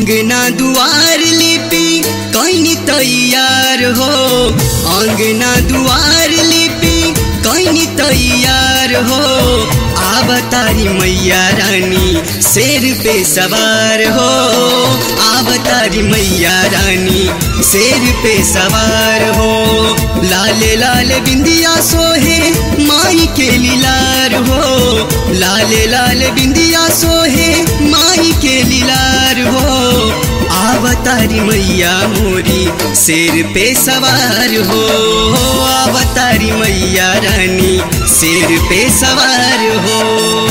अंगना दुआर लिपि कैनी तैयार हो अंगना दुआर लिपि कैनी तैयार हो आब तारी मैया रानी शेर पे सवार हो आब तारी मैया रानी शेर पे सवार हो लाले लाल बिंदिया सोहे माई के लीलार हो लाले लाल बिंदिया सोहे माई के लीलार हो आवतारी मैया मोरी शेर पे सवार हो आवतारी मैया रानी शेर पे सवार हो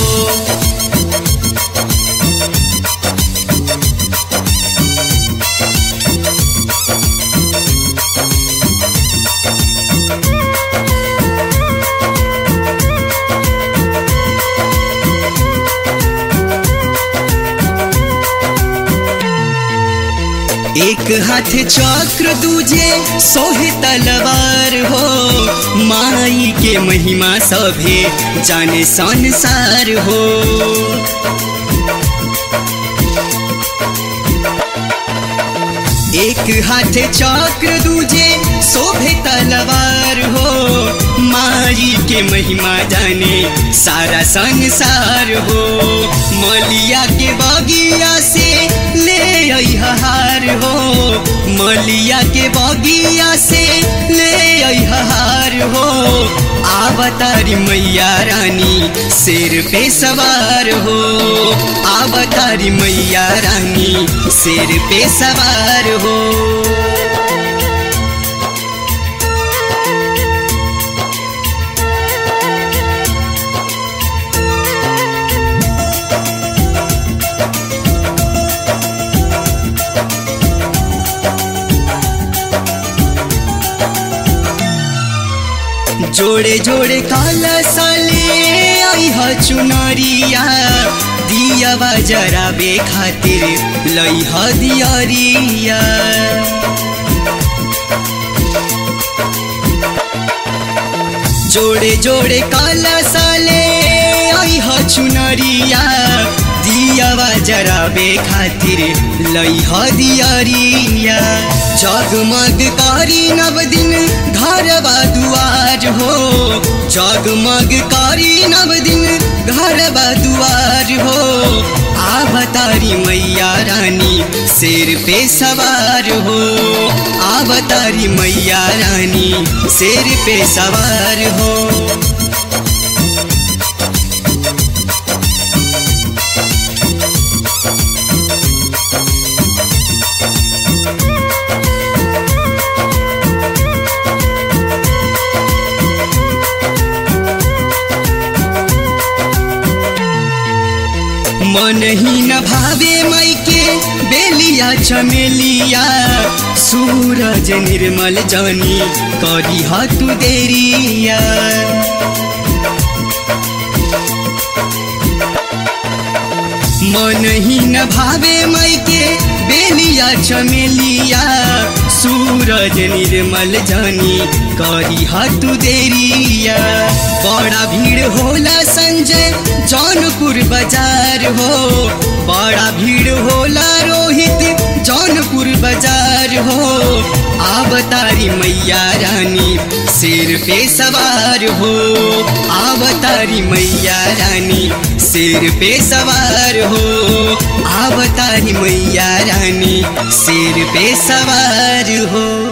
एक हाथ चक्र दूजे सोहे तलवार हो माई के महिमा सभे जाने संसार हो एक हाथ चक्र दूजे शोभे तलवार हो माई के महिमा जाने सारा संसार हो मलिया के बगिया से ले हार हो मलिया के बगिया से ले हार हो आवतारी मैया रानी शेर पे सवार हो आवतारी मैया रानी शेर पे सवार हो जोड़े जोड़े काला साले आई ह चुनरिया दिया जरा बे खातिर लई ह दियरिया जोड़े जोड़े काला साले आई ह चुनरिया दियावा जरा बे खातिर लई ह दियरिया जगमग करी नव दिन घरवा दुआर हो जगमग करी नव दिन घरवा दुआर हो आवतारी मैया रानी शेर पे सवार हो आवतारी मैया रानी शेर पे सवार हो मन ही न भावे मई के बेलिया चमेलिया सूरज निर्मल जानी करी हतु देरिया मन ही न भावे मई के बेलिया चमेलिया सूरज निर्मल जानी करी हतु देरिया बड़ा भीड़ होला संजय जौनपुर बाजार हो बड़ा भीड़ होला रोहित जौनपुर बाजार हो आवतारी मैया रानी शेर पे सवार हो आवतारी मैया रानी शेर पे सवार हो आवतारी मैया रानी शेर पे सवार हो